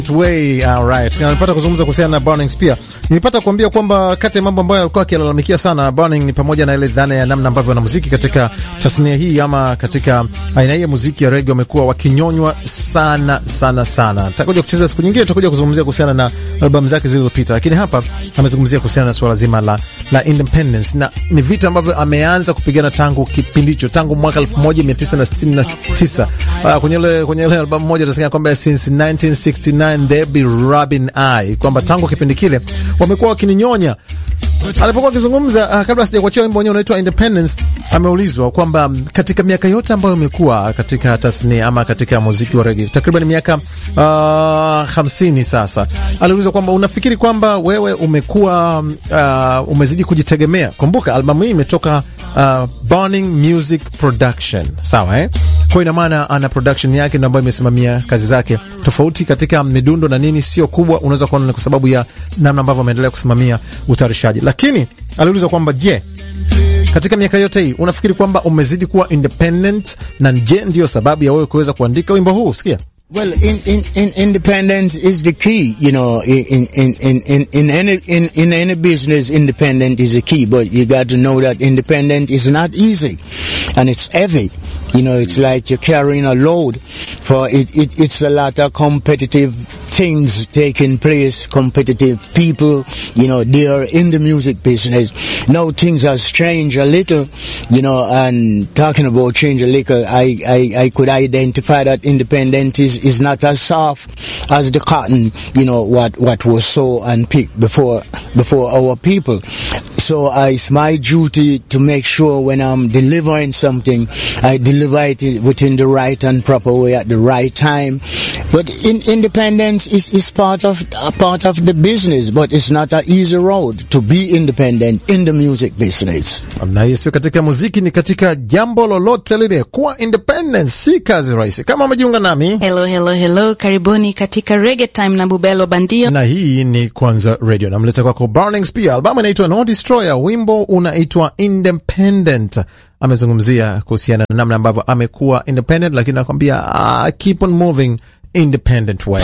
Way, alright. Nilipata kuzungumza kuhusiana na Burnings pia. Nilipata kuambia kwamba kati ya mambo ambayo alikuwa akilalamikia sana Burning ni pamoja na ile dhana ya namna ambavyo wanamuziki katika tasnia hii ama katika aina hii ya muziki ya reggae wamekuwa wakinyonywa sana sana sana. Tutakuja kucheza siku nyingine, tutakuja kuzungumzia kuhusiana na albamu zake zilizopita, lakini hapa amezungumzia kuhusiana na suala zima la, la independence na ni vita ambavyo ameanza kupigana tangu kipindi hicho, tangu mwaka 1969 uh, kwenye ile kwenye ile albamu moja tunasema kwamba since 1969 there be rubbing eye, kwamba tangu kipindi kile wamekuwa wakininyonya. Alipokuwa akizungumza uh, kabla sijakuachia wimbo wenyewe unaitwa Independence, ameulizwa kwamba katika miaka yote ambayo imekuwa katika tasnia ama katika muziki wa reggae takriban miaka uh, hamsini sasa, aliulizwa kwamba unafikiri kwamba wewe umekuwa uh, umezidi kujitegemea. Kumbuka albamu hii imetoka uh, Burning Music Production, sawa eh? Kwa ina maana ana production yake ndio ambayo imesimamia kazi zake, tofauti katika midundo na nini, sio kubwa. Unaweza kuona ni kwa sababu ya namna ambavyo ameendelea kusimamia utayarishaji, lakini aliulizwa kwamba je, katika miaka yote hii unafikiri kwamba umezidi kuwa independent, na je, ndiyo sababu ya wewe kuweza kuandika wimbo huu? Sikia. Well, in, in, in independence is the key, you know, in, in, in, in, in any, in, in any business, independent is the key, but you got to know that independent is not easy and it's heavy. You know, it's like you're carrying a load for it, it it's a lot of competitive things taking place, competitive people, you know, they are in the music business. Now things have changed a little, you know, and talking about change a little, I, I, I could identify that independent is, is not as soft as the cotton, you know, what, what was sown and picked before, before our people. So uh, it's my duty to make sure when I'm delivering something, I deliver it within the right and proper way at the right time. But in, independence is, is part of a part of the business, but it's not an easy road to be independent in the music business. Na hiyo sio katika muziki, ni katika jambo lolote lile. Kuwa independent si kazi rahisi. Kama umejiunga nami, Hello, hello, hello, karibuni katika Reggae Time na Bubelo Bandio. na hii ni Kwanza Radio, namleta kwako Burnings. Pia albamu inaitwa No Destroyer, wimbo unaitwa Independent. Amezungumzia kuhusiana na namna ambavyo amekuwa independent, lakini anakwambia ah, keep on moving independent way.